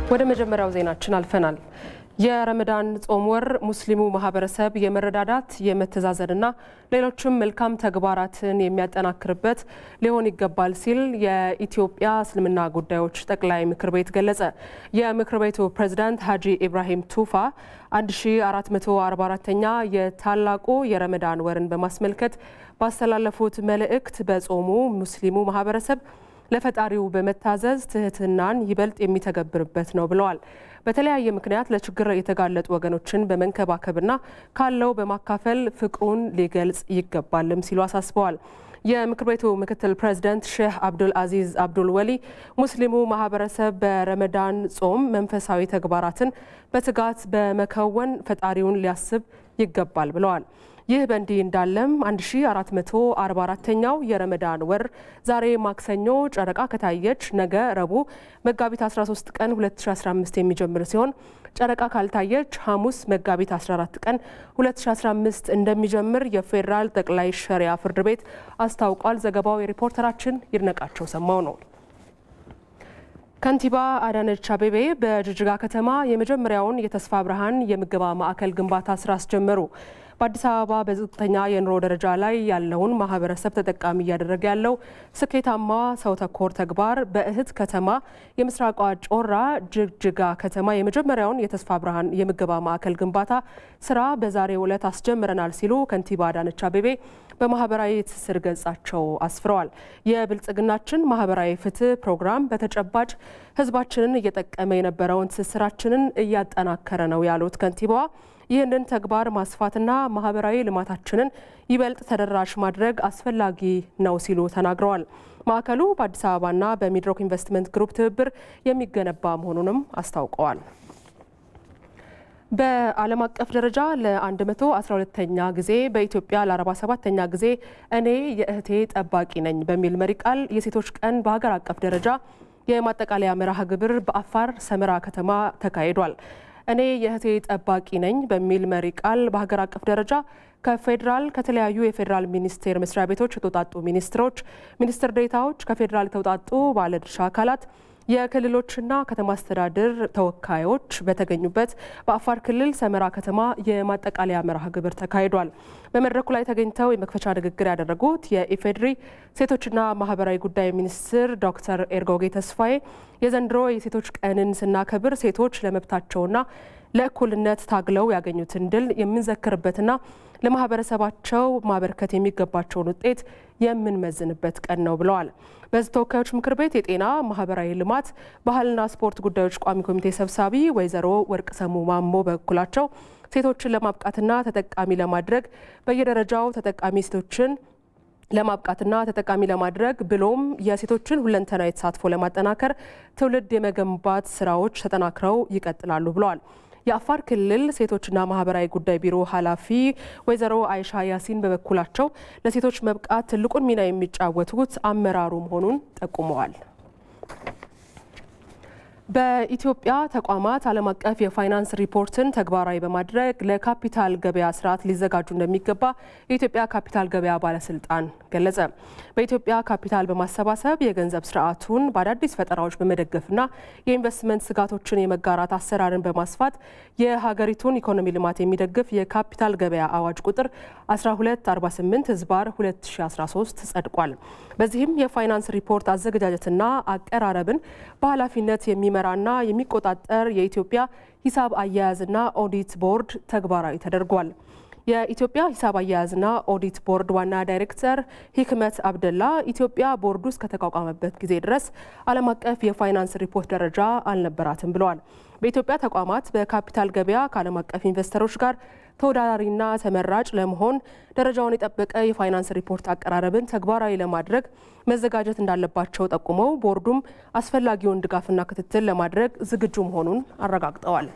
ወደ መጀመሪያው ዜናችን አልፈናል። የረመዳን ጾም ወር ሙስሊሙ ማህበረሰብ የመረዳዳት የመተዛዘንና ሌሎችም መልካም ተግባራትን የሚያጠናክርበት ሊሆን ይገባል ሲል የኢትዮጵያ እስልምና ጉዳዮች ጠቅላይ ምክር ቤት ገለጸ። የምክር ቤቱ ፕሬዝዳንት ሀጂ ኢብራሂም ቱፋ 1444ኛ የታላቁ የረመዳን ወርን በማስመልከት ባስተላለፉት መልእክት በጾሙ ሙስሊሙ ማህበረሰብ ለፈጣሪው በመታዘዝ ትህትናን ይበልጥ የሚተገብርበት ነው ብለዋል። በተለያየ ምክንያት ለችግር የተጋለጡ ወገኖችን በመንከባከብና ካለው በማካፈል ፍቅሩን ሊገልጽ ይገባልም ሲሉ አሳስበዋል። የምክር ቤቱ ምክትል ፕሬዚደንት ሼህ አብዱል አዚዝ አብዱል ወሊ ሙስሊሙ ማህበረሰብ በረመዳን ጾም መንፈሳዊ ተግባራትን በትጋት በመከወን ፈጣሪውን ሊያስብ ይገባል ብለዋል። ይህ በእንዲህ እንዳለም 1444ኛው የረመዳን ወር ዛሬ ማክሰኞ ጨረቃ ከታየች ነገ ረቡዕ መጋቢት 13 ቀን 2015 የሚጀምር ሲሆን ጨረቃ ካልታየች ሐሙስ መጋቢት 14 ቀን 2015 እንደሚጀምር የፌዴራል ጠቅላይ ሸሪያ ፍርድ ቤት አስታውቋል። ዘገባው የሪፖርተራችን ይድነቃቸው ሰማው ነው። ከንቲባ አዳነች አቤቤ በጅጅጋ ከተማ የመጀመሪያውን የተስፋ ብርሃን የምገባ ማዕከል ግንባታ ስራ አስጀመሩ። በአዲስ አበባ በዝቅተኛ የኑሮ ደረጃ ላይ ያለውን ማህበረሰብ ተጠቃሚ እያደረገ ያለው ስኬታማ ሰው ተኮር ተግባር በእህት ከተማ የምስራቋ ጮራ ጅግጅጋ ከተማ የመጀመሪያውን የተስፋ ብርሃን የምገባ ማዕከል ግንባታ ስራ በዛሬው ዕለት አስጀምረናል ሲሉ ከንቲባ አዳነች አቤቤ በማህበራዊ ትስስር ገጻቸው አስፍረዋል። የብልጽግናችን ማህበራዊ ፍትህ ፕሮግራም በተጨባጭ ህዝባችንን እየጠቀመ የነበረውን ትስስራችንን እያጠናከረ ነው ያሉት ከንቲባዋ ይህንን ተግባር ማስፋትና ማህበራዊ ልማታችንን ይበልጥ ተደራሽ ማድረግ አስፈላጊ ነው ሲሉ ተናግረዋል። ማዕከሉ በአዲስ አበባና በሚድሮክ ኢንቨስትመንት ግሩፕ ትብብር የሚገነባ መሆኑንም አስታውቀዋል። በዓለም አቀፍ ደረጃ ለ112ኛ ጊዜ በኢትዮጵያ ለ47ኛ ጊዜ እኔ የእህቴ ጠባቂ ነኝ በሚል መሪ ቃል የሴቶች ቀን በሀገር አቀፍ ደረጃ የማጠቃለያ መርሃ ግብር በአፋር ሰመራ ከተማ ተካሂዷል። እኔ የእህቴ ጠባቂ ነኝ በሚል መሪ ቃል በሀገር አቀፍ ደረጃ ከፌዴራል ከተለያዩ የፌዴራል ሚኒስቴር መስሪያ ቤቶች የተውጣጡ ሚኒስትሮች፣ ሚኒስትር ዴኤታዎች፣ ከፌዴራል የተውጣጡ ባለድርሻ አካላት የክልሎችና ከተማ አስተዳደር ተወካዮች በተገኙበት በአፋር ክልል ሰመራ ከተማ የማጠቃለያ መርሃ ግብር ተካሂዷል። በመድረኩ ላይ ተገኝተው የመክፈቻ ንግግር ያደረጉት የኢፌዴሪ ሴቶችና ማህበራዊ ጉዳይ ሚኒስትር ዶክተር ኤርጎጌ ተስፋዬ የዘንድሮ የሴቶች ቀንን ስናከብር ሴቶች ለመብታቸውና ለእኩልነት ታግለው ያገኙትን ድል የምንዘክርበትና ለማህበረሰባቸው ማበርከት የሚገባቸውን ውጤት የምንመዝንበት ቀን ነው ብለዋል። በሕዝብ ተወካዮች ምክር ቤት የጤና ማህበራዊ ልማት፣ ባህልና ስፖርት ጉዳዮች ቋሚ ኮሚቴ ሰብሳቢ ወይዘሮ ወርቅ ሰሙ ማሞ በበኩላቸው ሴቶችን ለማብቃትና ተጠቃሚ ለማድረግ በየደረጃው ተጠቃሚ ሴቶችን ለማብቃትና ተጠቃሚ ለማድረግ ብሎም የሴቶችን ሁለንተናዊ ተሳትፎ ለማጠናከር ትውልድ የመገንባት ስራዎች ተጠናክረው ይቀጥላሉ ብለዋል። የአፋር ክልል ሴቶችና ማህበራዊ ጉዳይ ቢሮ ኃላፊ ወይዘሮ አይሻ ያሲን በበኩላቸው ለሴቶች መብቃት ትልቁን ሚና የሚጫወቱት አመራሩ መሆኑን ጠቁመዋል። በኢትዮጵያ ተቋማት ዓለም አቀፍ የፋይናንስ ሪፖርትን ተግባራዊ በማድረግ ለካፒታል ገበያ ስርዓት ሊዘጋጁ እንደሚገባ የኢትዮጵያ ካፒታል ገበያ ባለስልጣን ገለጸ። በኢትዮጵያ ካፒታል በማሰባሰብ የገንዘብ ስርዓቱን በአዳዲስ ፈጠራዎች በመደገፍና የኢንቨስትመንት ስጋቶችን የመጋራት አሰራርን በማስፋት የሀገሪቱን ኢኮኖሚ ልማት የሚደግፍ የካፒታል ገበያ አዋጅ ቁጥር 1248 ህዝባር 2013 ጸድቋል። በዚህም የፋይናንስ ሪፖርት አዘገጃጀትና አቀራረብን በኃላፊነት የሚመራና የሚቆጣጠር የኢትዮጵያ ሂሳብ አያያዝና ኦዲት ቦርድ ተግባራዊ ተደርጓል። የኢትዮጵያ ሂሳብ አያያዝና ኦዲት ቦርድ ዋና ዳይሬክተር ሂክመት አብደላ ኢትዮጵያ ቦርዱ እስከተቋቋመበት ጊዜ ድረስ ዓለም አቀፍ የፋይናንስ ሪፖርት ደረጃ አልነበራትም ብለዋል። በኢትዮጵያ ተቋማት በካፒታል ገበያ ከዓለም አቀፍ ኢንቨስተሮች ጋር ተወዳዳሪና ተመራጭ ለመሆን ደረጃውን የጠበቀ የፋይናንስ ሪፖርት አቀራረብን ተግባራዊ ለማድረግ መዘጋጀት እንዳለባቸው ጠቁመው ቦርዱም አስፈላጊውን ድጋፍና ክትትል ለማድረግ ዝግጁ መሆኑን አረጋግጠዋል።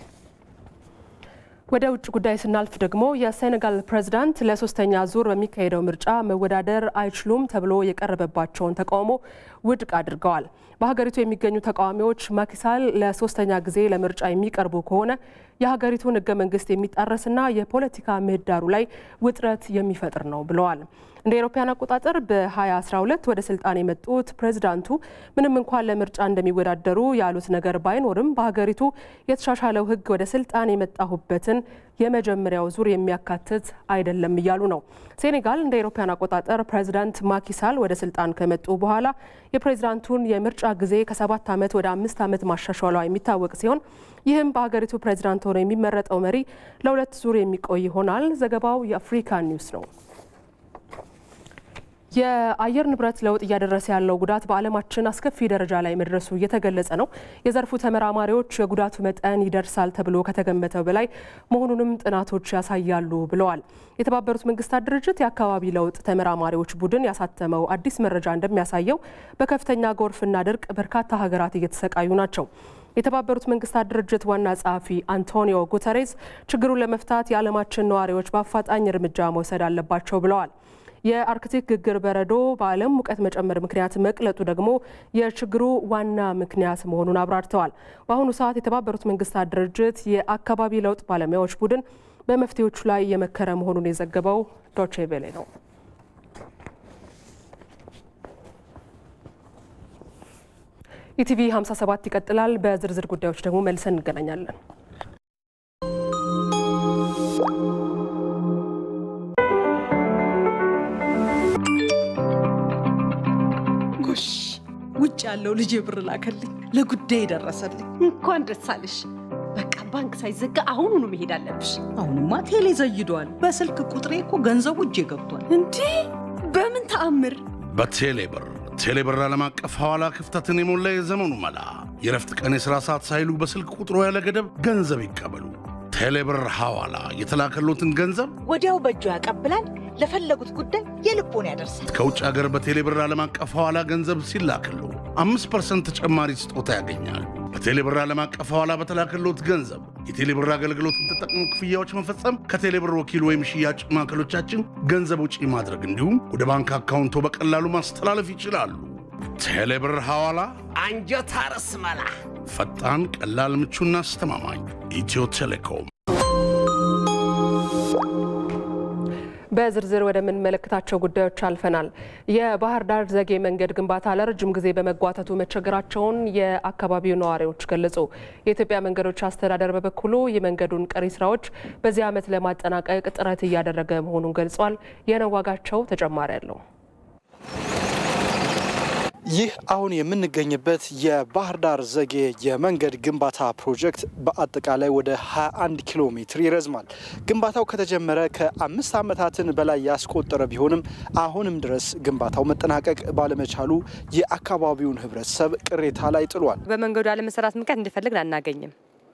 ወደ ውጭ ጉዳይ ስናልፍ ደግሞ የሴኔጋል ፕሬዝዳንት ለሶስተኛ ዙር በሚካሄደው ምርጫ መወዳደር አይችሉም ተብሎ የቀረበባቸውን ተቃውሞ ውድቅ አድርገዋል። በሀገሪቱ የሚገኙ ተቃዋሚዎች ማኪሳል ለሶስተኛ ጊዜ ለምርጫ የሚቀርቡ ከሆነ የሀገሪቱን ሕገ መንግስት የሚጣረስና የፖለቲካ ምህዳሩ ላይ ውጥረት የሚፈጥር ነው ብለዋል። እንደ አውሮፓውያን አቆጣጠር በ2012 ወደ ስልጣን የመጡት ፕሬዚዳንቱ ምንም እንኳን ለምርጫ እንደሚወዳደሩ ያሉት ነገር ባይኖርም በሀገሪቱ የተሻሻለው ሕግ ወደ ስልጣን የመጣሁበትን የመጀመሪያው ዙር የሚያካትት አይደለም እያሉ ነው። ሴኔጋል እንደ አውሮፓውያን አቆጣጠር ፕሬዚዳንት ማኪሳል ወደ ስልጣን ከመጡ በኋላ የፕሬዚዳንቱን የምርጫ ጊዜ ከሰባት ዓመት ወደ አምስት ዓመት ማሻሻሏ የሚታወቅ ሲሆን ይህም በሀገሪቱ ፕሬዚዳንት ሆነው የሚመረጠው መሪ ለሁለት ዙር የሚቆይ ይሆናል። ዘገባው የአፍሪካ ኒውስ ነው። የአየር ንብረት ለውጥ እያደረሰ ያለው ጉዳት በዓለማችን አስከፊ ደረጃ ላይ መድረሱ እየተገለጸ ነው። የዘርፉ ተመራማሪዎች የጉዳቱ መጠን ይደርሳል ተብሎ ከተገመተው በላይ መሆኑንም ጥናቶች ያሳያሉ ብለዋል። የተባበሩት መንግስታት ድርጅት የአካባቢ ለውጥ ተመራማሪዎች ቡድን ያሳተመው አዲስ መረጃ እንደሚያሳየው በከፍተኛ ጎርፍና ድርቅ በርካታ ሀገራት እየተሰቃዩ ናቸው። የተባበሩት መንግስታት ድርጅት ዋና ጸሐፊ አንቶኒዮ ጉተሬዝ ችግሩን ለመፍታት የዓለማችን ነዋሪዎች በአፋጣኝ እርምጃ መውሰድ አለባቸው ብለዋል። የአርክቲክ ግግር በረዶ በዓለም ሙቀት መጨመር ምክንያት መቅለጡ ደግሞ የችግሩ ዋና ምክንያት መሆኑን አብራርተዋል። በአሁኑ ሰዓት የተባበሩት መንግስታት ድርጅት የአካባቢ ለውጥ ባለሙያዎች ቡድን በመፍትሄዎቹ ላይ የመከረ መሆኑን የዘገበው ዶቼ ቬሌ ነው። ኢቲቪ 57 ይቀጥላል። በዝርዝር ጉዳዮች ደግሞ መልሰን እንገናኛለን። ጎሽ ውጭ ያለው ልጄ ብር ላከልኝ፣ ለጉዳይ ደረሰልኝ። እንኳን ደስ አለሽ። በቃ ባንክ ሳይዘጋ አሁኑኑ መሄድ አለብሽ። አሁንማ ቴሌ ዘይዷል። በስልክ ቁጥሬ እኮ ገንዘቡ እጄ ገብቷል። እንዴ በምን ተአምር? በቴሌ ብር ቴሌ ብር ዓለም አቀፍ ሐዋላ ክፍተትን የሞላ የዘመኑ መላ። የረፍት ቀን የሥራ ሰዓት ሳይሉ በስልክ ቁጥሮ ያለ ገደብ ገንዘብ ይቀበሉ። ቴሌ ብር ሐዋላ የተላከሎትን ገንዘብ ወዲያው በእጁ ያቀብላል። ለፈለጉት ጉዳይ የልቦን ያደርሳል። ከውጭ ሀገር በቴሌ ብር ዓለም አቀፍ ሐዋላ ገንዘብ ሲላክሉ አምስት ፐርሰንት ተጨማሪ ስጦታ ያገኛሉ። በቴሌ ብር ዓለም አቀፍ ሐዋላ በተላከሎት ገንዘብ የቴሌ ብር አገልግሎትን ተጠቅሞ ክፍያዎች መፈጸም፣ ከቴሌ ብር ወኪል ወይም ሽያጭ ማዕከሎቻችን ገንዘብ ውጪ ማድረግ እንዲሁም ወደ ባንክ አካውንቶ በቀላሉ ማስተላለፍ ይችላሉ። ቴሌ ብር ሐዋላ አንጀት አርስ መላ ፈጣን፣ ቀላል፣ ምቹና አስተማማኝ። ኢትዮ ቴሌኮም በዝርዝር ወደምንመለከታቸው ጉዳዮች አልፈናል። የባህር ዳር ዘጌ መንገድ ግንባታ ለረጅም ጊዜ በመጓተቱ መቸገራቸውን የአካባቢው ነዋሪዎች ገለጹ። የኢትዮጵያ መንገዶች አስተዳደር በበኩሉ የመንገዱን ቀሪ ስራዎች በዚህ ዓመት ለማጠናቀቅ ጥረት እያደረገ መሆኑን ገልጿል። የነዋጋቸው ተጨማሪ አለው። ይህ አሁን የምንገኝበት የባህር ዳር ዘጌ የመንገድ ግንባታ ፕሮጀክት በአጠቃላይ ወደ 21 ኪሎ ሜትር ይረዝማል። ግንባታው ከተጀመረ ከአምስት ዓመታትን በላይ ያስቆጠረ ቢሆንም አሁንም ድረስ ግንባታው መጠናቀቅ ባለመቻሉ የአካባቢውን ሕብረተሰብ ቅሬታ ላይ ጥሏል። በመንገዱ አለመሰራት ምክንያት እንደፈለግን አናገኝም።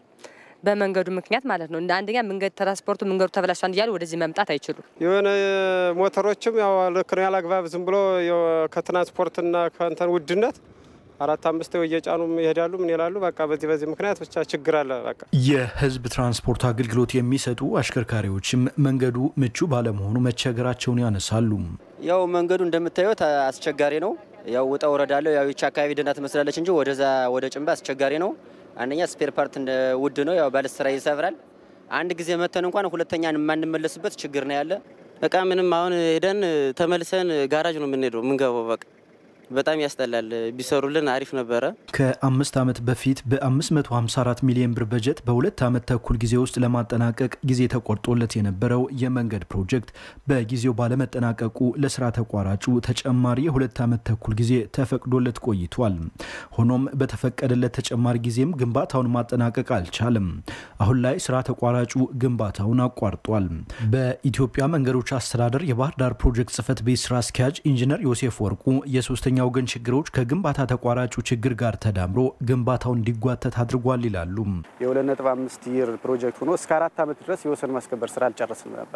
በመንገዱ ምክንያት ማለት ነው። እንደ አንደኛ መንገድ ትራንስፖርቱ መንገዱ ተበላሽቷል እያሉ ወደዚህ መምጣት አይችሉም። የሆነ ሞተሮችም ያው ልክ ነው ያላግባብ ዝም ብሎ ከትራንስፖርትና ከእንትን ውድነት አራት አምስት እየጫኑ ይሄዳሉ። ምን ይላሉ? በቃ በዚህ በዚህ ምክንያት ብቻ ችግር አለ። በቃ የህዝብ ትራንስፖርት አገልግሎት የሚሰጡ አሽከርካሪዎችም መንገዱ ምቹ ባለመሆኑ መቸገራቸውን ያነሳሉ። ያው መንገዱ እንደምታዩት አስቸጋሪ ነው። ያው ውጣ ወረዳ አለው። ያው ይቺ አካባቢ ደህና ትመስላለች እንጂ ወደዛ ወደ ጭንባ አስቸጋሪ ነው። አንደኛ ስፔር ፓርት እንደ ውድ ነው። ያው ባለስራ ይሰብራል። አንድ ጊዜ መተን እንኳን ሁለተኛ የማንመለስበት ችግር ነው ያለ። በቃ ምንም አሁን ሄደን ተመልሰን ጋራጅ ነው የምንሄደው የምንገባው። በቃ በጣም ያስጠላል። ቢሰሩልን አሪፍ ነበረ። ከአምስት ዓመት በፊት በ554 ሚሊዮን ብር በጀት በሁለት ዓመት ተኩል ጊዜ ውስጥ ለማጠናቀቅ ጊዜ ተቆርጦለት የነበረው የመንገድ ፕሮጀክት በጊዜው ባለመጠናቀቁ ለስራ ተቋራጩ ተጨማሪ የሁለት ዓመት ተኩል ጊዜ ተፈቅዶለት ቆይቷል። ሆኖም በተፈቀደለት ተጨማሪ ጊዜም ግንባታውን ማጠናቀቅ አልቻለም። አሁን ላይ ስራ ተቋራጩ ግንባታውን አቋርጧል። በኢትዮጵያ መንገዶች አስተዳደር የባህር ዳር ፕሮጀክት ጽህፈት ቤት ስራ አስኪያጅ ኢንጂነር ዮሴፍ ወርቁ የሶስተኛ ወገን ችግሮች ከግንባታ ተቋራጩ ችግር ጋር ተዳምሮ ግንባታው እንዲጓተት አድርጓል ይላሉ። የሁለት ነጥብ አምስት ይር ፕሮጀክት ሆኖ እስከ አራት ዓመት ድረስ የወሰን ማስከበር ስራ አልጨረስንም ነበር።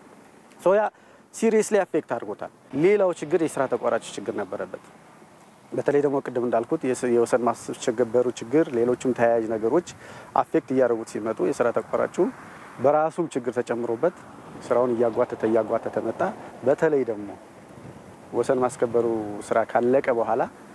ሶያ ሲሪየስሊ አፌክት አድርጎታል። ሌላው ችግር የስራ ተቋራጭ ችግር ነበረበት። በተለይ ደግሞ ቅድም እንዳልኩት የወሰን ማስከበሩ ችግር፣ ሌሎችም ተያያዥ ነገሮች አፌክት እያደረጉት ሲመጡ የስራ ተቋራጩ በራሱም ችግር ተጨምሮበት ስራውን እያጓተተ እያጓተተ መጣ። በተለይ ደግሞ ወሰን ማስከበሩ ስራ ካለቀ በኋላ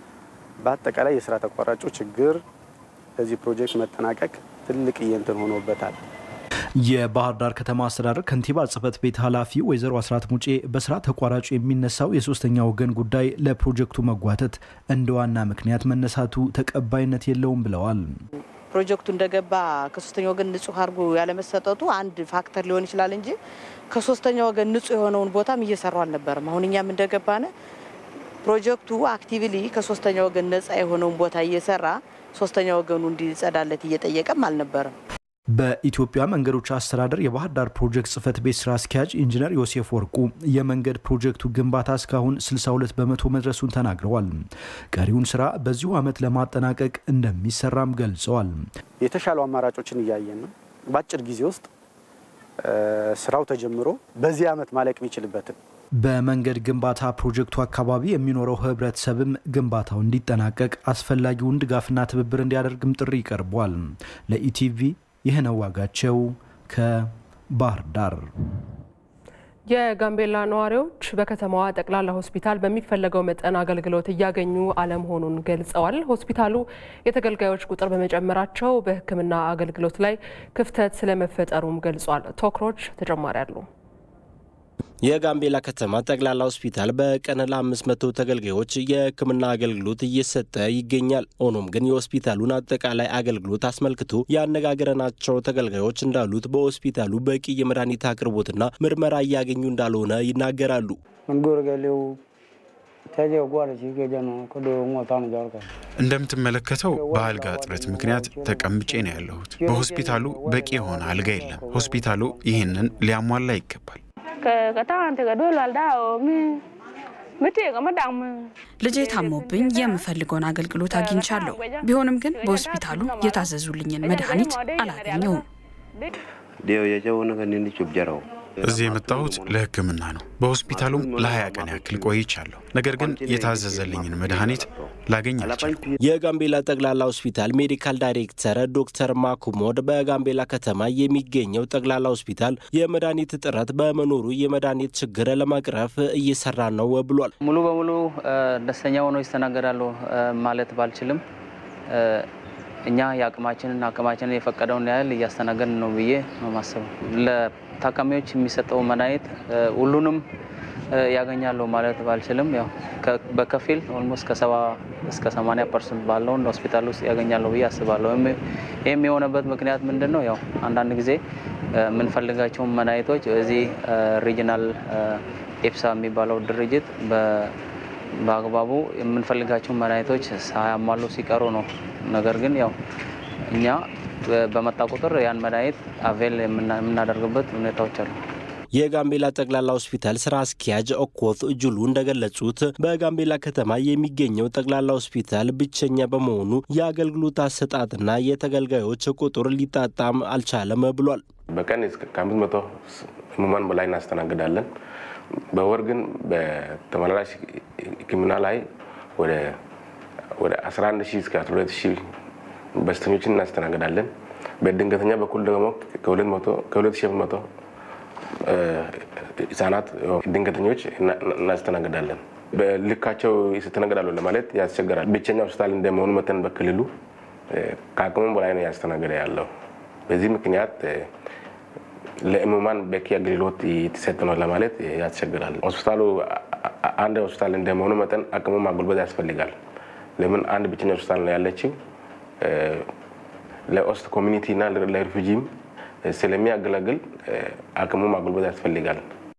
በአጠቃላይ የስራ ተቋራጩ ችግር ለዚህ ፕሮጀክት መጠናቀቅ ትልቅ እንትን ሆኖበታል። የባህር ዳር ከተማ አስተዳደር ከንቲባ ጽህፈት ቤት ኃላፊ ወይዘሮ አስራት ሙጬ በስራ ተቋራጩ የሚነሳው የሶስተኛ ወገን ጉዳይ ለፕሮጀክቱ መጓተት እንደ ዋና ምክንያት መነሳቱ ተቀባይነት የለውም ብለዋል። ፕሮጀክቱ እንደገባ ከሶስተኛ ወገን ንጹህ አድርጎ ያለመሰጠቱ አንድ ፋክተር ሊሆን ይችላል እንጂ ከሶስተኛ ወገን ንጹህ የሆነውን ቦታም እየሰሩ አልነበረም። አሁን እኛም እንደገባነ ፕሮጀክቱ አክቲቭሊ ከሶስተኛ ወገን ነጻ የሆነውን ቦታ እየሰራ ሶስተኛ ወገኑ እንዲጸዳለት እየጠየቀም አልነበረም። በኢትዮጵያ መንገዶች አስተዳደር የባህር ዳር ፕሮጀክት ጽህፈት ቤት ስራ አስኪያጅ ኢንጂነር ዮሴፍ ወርቁ የመንገድ ፕሮጀክቱ ግንባታ እስካሁን 62 በመቶ መድረሱን ተናግረዋል። ቀሪውን ስራ በዚሁ ዓመት ለማጠናቀቅ እንደሚሰራም ገልጸዋል። የተሻሉ አማራጮችን እያየን ነው። በአጭር ጊዜ ውስጥ ስራው ተጀምሮ በዚህ ዓመት ማለቅ የሚችልበትን በመንገድ ግንባታ ፕሮጀክቱ አካባቢ የሚኖረው ህብረተሰብም ግንባታው እንዲጠናቀቅ አስፈላጊውን ድጋፍና ትብብር እንዲያደርግም ጥሪ ቀርቧል። ለኢቲቪ ይህነው ዋጋቸው ከባህር ዳር። የጋምቤላ ነዋሪዎች በከተማዋ ጠቅላላ ሆስፒታል በሚፈለገው መጠን አገልግሎት እያገኙ አለመሆኑን ገልጸዋል። ሆስፒታሉ የተገልጋዮች ቁጥር በመጨመራቸው በሕክምና አገልግሎት ላይ ክፍተት ስለመፈጠሩም ገልጿል። ቶክሮች ተጨማሪ አለው። የጋምቤላ ከተማ ጠቅላላ ሆስፒታል በቀን ለአምስት መቶ ተገልጋዮች የህክምና አገልግሎት እየሰጠ ይገኛል። ሆኖም ግን የሆስፒታሉን አጠቃላይ አገልግሎት አስመልክቶ ያነጋገረናቸው ተገልጋዮች እንዳሉት በሆስፒታሉ በቂ የመድኃኒት አቅርቦትና ምርመራ እያገኙ እንዳልሆነ ይናገራሉ። እንደምትመለከተው በአልጋ እጥረት ምክንያት ተቀምጬ ነው ያለሁት። በሆስፒታሉ በቂ የሆነ አልጋ የለም። ሆስፒታሉ ይህንን ሊያሟላ ይገባል። ልጄ ታሞብኝ የምፈልገውን አገልግሎት አግኝቻለሁ። ቢሆንም ግን በሆስፒታሉ የታዘዙልኝን መድኃኒት አላገኘውም። እዚህ የመጣሁት ለሕክምና ነው። በሆስፒታሉም ለሀያ ቀን ያክል ቆይቻለሁ። ነገር ግን የታዘዘልኝን መድኃኒት ላገኝ አልቻልኩም። የጋምቤላ ጠቅላላ ሆስፒታል ሜዲካል ዳይሬክተር ዶክተር ማኩሞድ በጋምቤላ ከተማ የሚገኘው ጠቅላላ ሆስፒታል የመድኃኒት እጥረት በመኖሩ የመድኃኒት ችግር ለመቅረፍ እየሰራ ነው ብሏል። ሙሉ በሙሉ ደስተኛ ሆነው ይስተናገዳሉ ማለት ባልችልም እኛ የአቅማችንን አቅማችንን የፈቀደውን ያህል እያስተናገድን ነው ብዬ ነው ማሰብ። ለታካሚዎች የሚሰጠው መድኃኒት ሁሉንም ያገኛሉ ማለት ባልችልም ያው በከፊል ኦልሞስት ከሰባ እስከ ሰማንያ ፐርሰንት ባለውን ሆስፒታል ውስጥ ያገኛሉ ብዬ አስባለሁ። ይህም የሆነበት ምክንያት ምንድን ነው? ያው አንዳንድ ጊዜ የምንፈልጋቸውን መድኃኒቶች እዚህ ሪጂናል ኤፕሳ የሚባለው ድርጅት በአግባቡ የምንፈልጋቸውን መድኃኒቶች ሳያሟሉ ሲቀሩ ነው። ነገር ግን ያው እኛ በመጣ ቁጥር ያን መድኃኒት አቬል የምናደርግበት ሁኔታዎች አሉ። የጋምቤላ ጠቅላላ ሆስፒታል ስራ አስኪያጅ ኦኮት እጁሉ እንደገለጹት በጋምቤላ ከተማ የሚገኘው ጠቅላላ ሆስፒታል ብቸኛ በመሆኑ የአገልግሎት አሰጣጥና የተገልጋዮች ቁጥር ሊጣጣም አልቻለም ብሏል። በቀን ከአምስት መቶ ህሙማን በላይ እናስተናግዳለን። በወር ግን በተመላላሽ ሕክምና ላይ ወደ ወደ 11 ሺህ እስከ 12 ሺህ በሽተኞችን እናስተናግዳለን። በድንገተኛ በኩል ደግሞ ከ2 ሺህ መቶ ህጻናት ድንገተኞች እናስተናግዳለን። በልካቸው ይስተናግዳሉ ለማለት ያስቸግራል። ብቸኛ ሆስፒታል እንደመሆኑ መጠን በክልሉ ከአቅሙም በላይ ነው ያስተናገደ ያለው። በዚህ ምክንያት ለህሙማን በቂ አገልግሎት የተሰጠ ነው ለማለት ያስቸግራል። ሆስፒታሉ አንድ ሆስፒታል እንደመሆኑ መጠን አቅሙ ማጎልበት ያስፈልጋል። ለምን አንድ ብቸኛ ሆስፒታል ነው ያለችው። ለኦስት ኮሚኒቲ እና ለሪፉጂም ስለሚያገለግል አቅሙ ማጎልበት ያስፈልጋል።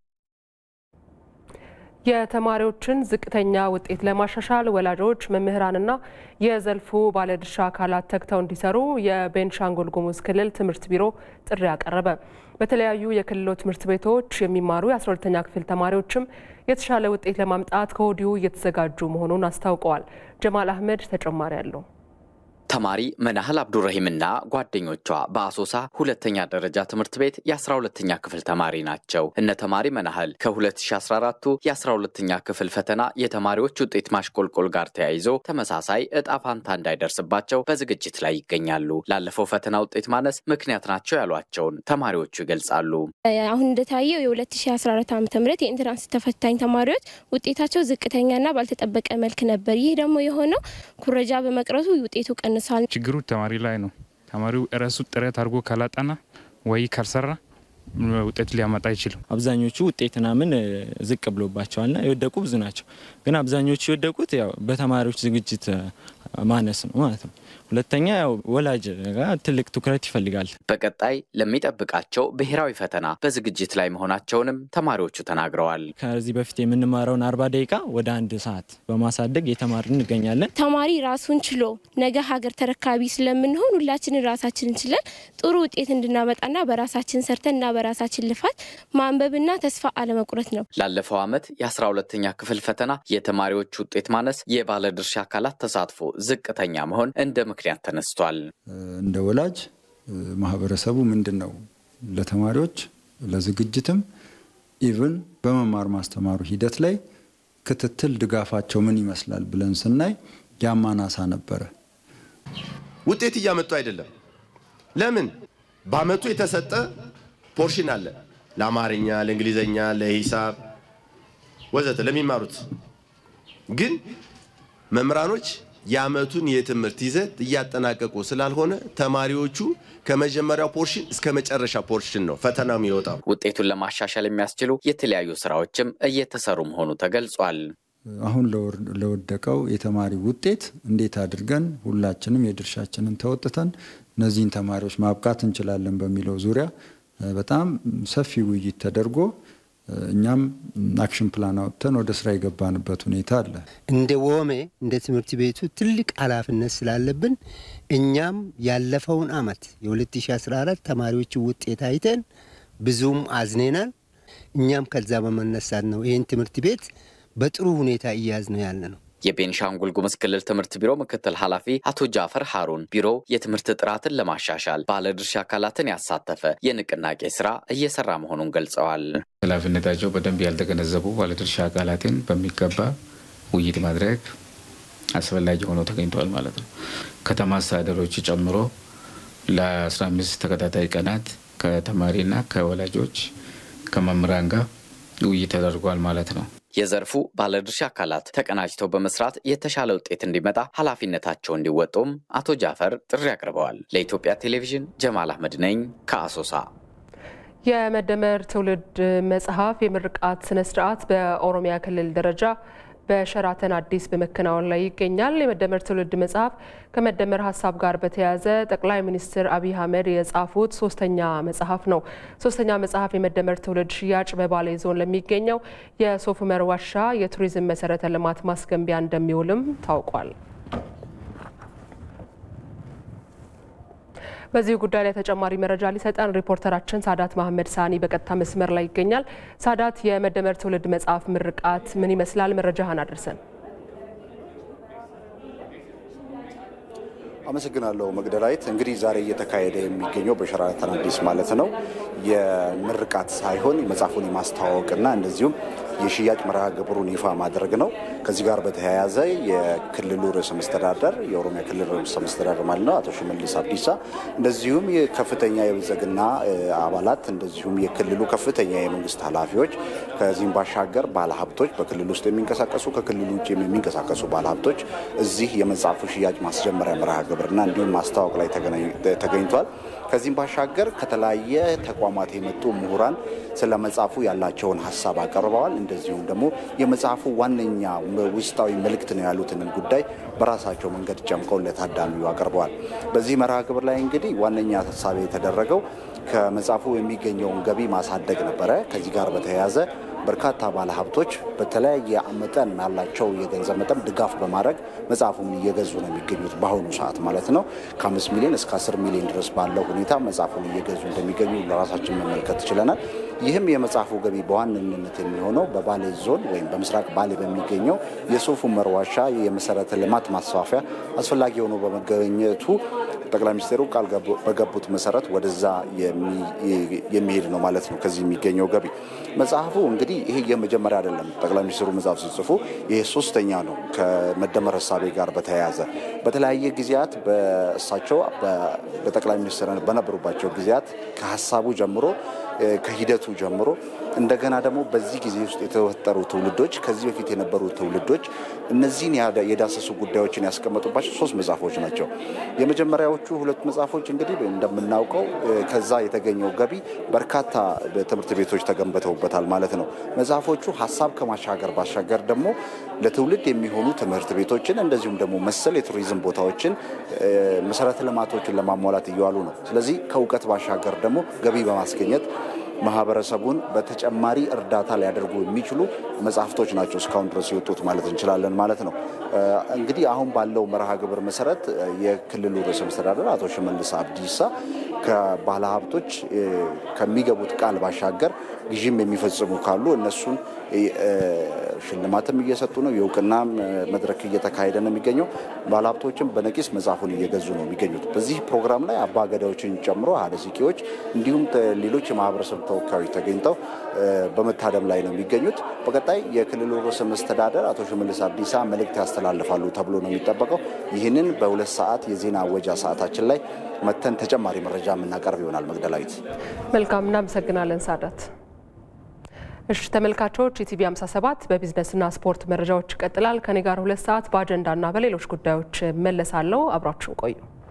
የተማሪዎችን ዝቅተኛ ውጤት ለማሻሻል ወላጆች፣ መምህራንና የዘርፉ ባለድርሻ አካላት ተግተው እንዲሰሩ የቤንሻንጉል ጉሙዝ ክልል ትምህርት ቢሮ ጥሪ አቀረበ። በተለያዩ የክልሉ ትምህርት ቤቶች የሚማሩ የ12ተኛ ክፍል ተማሪዎችም የተሻለ ውጤት ለማምጣት ከወዲሁ እየተዘጋጁ መሆኑን አስታውቀዋል። ጀማል አህመድ ተጨማሪ አለው። ተማሪ መናህል አብዱረሂምና ጓደኞቿ በአሶሳ ሁለተኛ ደረጃ ትምህርት ቤት የ12ተኛ ክፍል ተማሪ ናቸው። እነ ተማሪ መናህል ከ2014ቱ የ12ተኛ ክፍል ፈተና የተማሪዎች ውጤት ማሽቆልቆል ጋር ተያይዞ ተመሳሳይ እጣ ፋንታ እንዳይደርስባቸው በዝግጅት ላይ ይገኛሉ። ላለፈው ፈተና ውጤት ማነስ ምክንያት ናቸው ያሏቸውን ተማሪዎቹ ይገልጻሉ። አሁን እንደታየው የ2014 ዓ ም የኢንትራንስ ተፈታኝ ተማሪዎች ውጤታቸው ዝቅተኛና ባልተጠበቀ መልክ ነበር። ይህ ደግሞ የሆነው ኩረጃ በመቅረቱ ውጤቱ ቀንሷል። ችግሩ ተማሪ ላይ ነው። ተማሪው እረሱ ጥረት አድርጎ ካላጠና ወይ ካልሰራ ውጤት ሊያመጣ አይችልም። አብዛኞቹ ውጤት ምናምን ዝቅ ብሎባቸዋልና የወደቁ ብዙ ናቸው። ግን አብዛኞቹ የወደቁት ያው በተማሪዎች ዝግጅት ማነስ ነው ማለት ነው። ሁለተኛ ያው ወላጅ ጋር ትልቅ ትኩረት ይፈልጋል። በቀጣይ ለሚጠብቃቸው ብሔራዊ ፈተና በዝግጅት ላይ መሆናቸውንም ተማሪዎቹ ተናግረዋል። ከዚህ በፊት የምንማረውን አርባ ደቂቃ ወደ አንድ ሰዓት በማሳደግ የተማርን እንገኛለን። ተማሪ ራሱን ችሎ ነገ ሀገር ተረካቢ ስለምንሆን ሁላችንን ራሳችንን ችለን ጥሩ ውጤት እንድናመጣና በራሳችን ሰርተንና በራሳችን ልፋት ማንበብና ተስፋ አለመቁረጥ ነው። ላለፈው ዓመት የአስራ ሁለተኛ ክፍል ፈተና የተማሪዎች ውጤት ማነስ፣ የባለድርሻ አካላት ተሳትፎ ዝቅተኛ መሆን እንደ ምክንያት ተነስቷል። እንደ ወላጅ ማህበረሰቡ ምንድን ነው ለተማሪዎች ለዝግጅትም ኢቭን በመማር ማስተማሩ ሂደት ላይ ክትትል ድጋፋቸው ምን ይመስላል ብለን ስናይ ያማናሳ ነበረ። ውጤት እያመጡ አይደለም። ለምን? በአመቱ የተሰጠ ፖርሽን አለ ለአማርኛ፣ ለእንግሊዝኛ፣ ለሂሳብ ወዘተ ለሚማሩት ግን መምህራኖች የአመቱን የትምህርት ይዘት እያጠናቀቁ ስላልሆነ ተማሪዎቹ ከመጀመሪያው ፖርሽን እስከ መጨረሻ ፖርሽን ነው ፈተናው የሚወጣው። ውጤቱን ለማሻሻል የሚያስችሉ የተለያዩ ስራዎችም እየተሰሩ መሆኑ ተገልጿል። አሁን ለወደቀው የተማሪ ውጤት እንዴት አድርገን ሁላችንም የድርሻችንን ተወጥተን እነዚህን ተማሪዎች ማብቃት እንችላለን በሚለው ዙሪያ በጣም ሰፊ ውይይት ተደርጎ እኛም አክሽን ፕላን አውጥተን ወደ ስራ የገባንበት ሁኔታ አለ። እንደ ወሜ እንደ ትምህርት ቤቱ ትልቅ ኃላፊነት ስላለብን እኛም ያለፈውን አመት የ2014 ተማሪዎች ውጤት አይተን ብዙም አዝኔናል። እኛም ከዛ በመነሳት ነው ይህን ትምህርት ቤት በጥሩ ሁኔታ እያዝ ነው ያለ ነው። የቤንሻንጉል ጉሙዝ ክልል ትምህርት ቢሮ ምክትል ኃላፊ አቶ ጃፈር ሀሩን ቢሮው የትምህርት ጥራትን ለማሻሻል ባለድርሻ አካላትን ያሳተፈ የንቅናቄ ስራ እየሰራ መሆኑን ገልጸዋል። ኃላፊነታቸው በደንብ ያልተገነዘቡ ባለድርሻ አካላትን በሚገባ ውይይት ማድረግ አስፈላጊ ሆኖ ተገኝተዋል ማለት ነው። ከተማ አስተዳደሮች ጨምሮ ለ15 ተከታታይ ቀናት ከተማሪና ከወላጆች ከመምህራን ጋር ውይይት ተደርጓል ማለት ነው። የዘርፉ ባለድርሻ አካላት ተቀናጅተው በመስራት የተሻለ ውጤት እንዲመጣ ኃላፊነታቸው እንዲወጡም አቶ ጃፈር ጥሪ አቅርበዋል። ለኢትዮጵያ ቴሌቪዥን ጀማል አህመድ ነኝ ከአሶሳ። የመደመር ትውልድ መጽሐፍ የምርቃት ስነስርዓት በኦሮሚያ ክልል ደረጃ በሸራተን አዲስ በመከናወን ላይ ይገኛል። የመደመር ትውልድ መጽሐፍ ከመደመር ሀሳብ ጋር በተያያዘ ጠቅላይ ሚኒስትር አብይ አህመድ የጻፉት ሶስተኛ መጽሐፍ ነው። ሶስተኛ መጽሐፍ የመደመር ትውልድ ሽያጭ በባሌ ዞን ለሚገኘው የሶፍ ዑመር ዋሻ የቱሪዝም መሰረተ ልማት ማስገንቢያ እንደሚውልም ታውቋል። በዚህ ጉዳይ ላይ ተጨማሪ መረጃ ሊሰጠን ሪፖርተራችን ሳዳት መሐመድ ሳኒ በቀጥታ መስመር ላይ ይገኛል። ሳዳት፣ የመደመር ትውልድ መጽሐፍ ምርቃት ምን ይመስላል? መረጃህን አድርሰን። አመሰግናለሁ መግደላዊት። እንግዲህ ዛሬ እየተካሄደ የሚገኘው በሸራተን አዲስ ማለት ነው የምርቃት ሳይሆን መጽሐፉን የማስተዋወቅና እንደዚሁም የሽያጭ መርሃ ግብሩን ይፋ ማድረግ ነው። ከዚህ ጋር በተያያዘ የክልሉ ርዕሰ መስተዳደር የኦሮሚያ ክልል ርዕሰ መስተዳደር ማለት ነው አቶ ሽመልስ አብዲሳ እንደዚሁም የከፍተኛ የብልጽግና አባላት እንደዚሁም የክልሉ ከፍተኛ የመንግስት ኃላፊዎች ከዚህም ባሻገር ባለሀብቶች በክልሉ ውስጥ የሚንቀሳቀሱ ከክልሉ ውጭ የሚንቀሳቀሱ ባለሀብቶች እዚህ የመጽሐፉ ሽያጭ ማስጀመሪያ መርሃ ግብርና እንዲሁም ማስታወቅ ላይ ተገኝቷል። ከዚህም ባሻገር ከተለያየ ተቋማት የመጡ ምሁራን ስለ መጽሐፉ ያላቸውን ሀሳብ አቀርበዋል። እንደዚሁም ደግሞ የመጽሐፉ ዋነኛ ውስጣዊ መልእክት ነው ያሉትንም ጉዳይ በራሳቸው መንገድ ጨምቀው ለታዳሚው አቅርበዋል። በዚህ መርሃ ግብር ላይ እንግዲህ ዋነኛ ሀሳብ የተደረገው ከመጽሐፉ የሚገኘውን ገቢ ማሳደግ ነበረ። ከዚህ ጋር በተያያዘ በርካታ ባለሀብቶች በተለያየ መጠን ያላቸው የገንዘብ መጠን ድጋፍ በማድረግ መጽሐፉን እየገዙ ነው የሚገኙት በአሁኑ ሰዓት ማለት ነው። ከአምስት ሚሊዮን እስከ አስር ሚሊዮን ድረስ ባለው ሁኔታ መጽሐፉን እየገዙ እንደሚገኙ ለራሳችን መመልከት ችለናል። ይህም የመጽሐፉ ገቢ በዋነኝነት የሚሆነው በባሌ ዞን ወይም በምስራቅ ባሌ በሚገኘው የሶፍ ዑመር ዋሻ የመሰረተ ልማት ማስፋፊያ አስፈላጊ ሆኖ በመገኘቱ ጠቅላይ ሚኒስትሩ ቃል በገቡት መሰረት ወደዛ የሚሄድ ነው ማለት ነው። ከዚህ የሚገኘው ገቢ መጽሐፉ እንግዲህ ይሄ የመጀመሪያ አይደለም። ጠቅላይ ሚኒስትሩ መጽሐፍ ሲጽፉ ይሄ ሶስተኛ ነው። ከመደመር ሀሳቤ ጋር በተያያዘ በተለያየ ጊዜያት በእሳቸው በጠቅላይ ሚኒስትር በነበሩባቸው ጊዜያት ከሀሳቡ ጀምሮ ከሂደቱ ጀምሮ እንደገና ደግሞ በዚህ ጊዜ ውስጥ የተፈጠሩ ትውልዶች ከዚህ በፊት የነበሩ ትውልዶች እነዚህን የዳሰሱ ጉዳዮችን ያስቀመጡባቸው ሶስት መጽሐፎች ናቸው። የመጀመሪያዎቹ ሁለት መጽሐፎች እንግዲህ እንደምናውቀው ከዛ የተገኘው ገቢ በርካታ ትምህርት ቤቶች ተገንብተውበታል ማለት ነው። መጽሐፎቹ ሀሳብ ከማሻገር ባሻገር ደግሞ ለትውልድ የሚሆኑ ትምህርት ቤቶችን እንደዚሁም ደግሞ መሰል የቱሪዝም ቦታዎችን መሰረተ ልማቶችን ለማሟላት እየዋሉ ነው። ስለዚህ ከእውቀት ባሻገር ደግሞ ገቢ በማስገኘት ማህበረሰቡን በተጨማሪ እርዳታ ሊያደርጉ የሚችሉ መጽሐፍቶች ናቸው እስካሁን ድረስ የወጡት ማለት እንችላለን ማለት ነው። እንግዲህ አሁን ባለው መርሃ ግብር መሰረት የክልሉ ርዕሰ መስተዳደር አቶ ሽመልስ አብዲሳ ከባለ ሀብቶች ከሚገቡት ቃል ባሻገር ግዥም የሚፈጽሙ ካሉ እነሱን ሽልማትም እየሰጡ ነው። የእውቅና መድረክ እየተካሄደ ነው የሚገኘው። ባለሀብቶችም በነቂስ መጽሐፉን እየገዙ ነው የሚገኙት። በዚህ ፕሮግራም ላይ አባ ገዳዎችን ጨምሮ ሀደ ሲቄዎች እንዲሁም ሌሎች የማህበረሰብ ተወካዮች ተገኝተው በመታደም ላይ ነው የሚገኙት። በቀጣይ የክልሉ ርዕሰ መስተዳደር አቶ ሽመልስ አብዲሳ መልእክት ያስተላልፋሉ ተብሎ ነው የሚጠበቀው። ይህንን በሁለት ሰዓት የዜና አወጃ ሰዓታችን ላይ መተን ተጨማሪ መረጃ የምናቀርብ ይሆናል። መግደላዊት መልካም፣ እናመሰግናለን ሳዳት። እሺ ተመልካቾች ኢቲቪ 57 በቢዝነስና ስፖርት መረጃዎች ይቀጥላል። ከኔ ጋር ሁለት ሰዓት በአጀንዳና በሌሎች ጉዳዮች መለሳለሁ። አብራችሁን ቆዩ።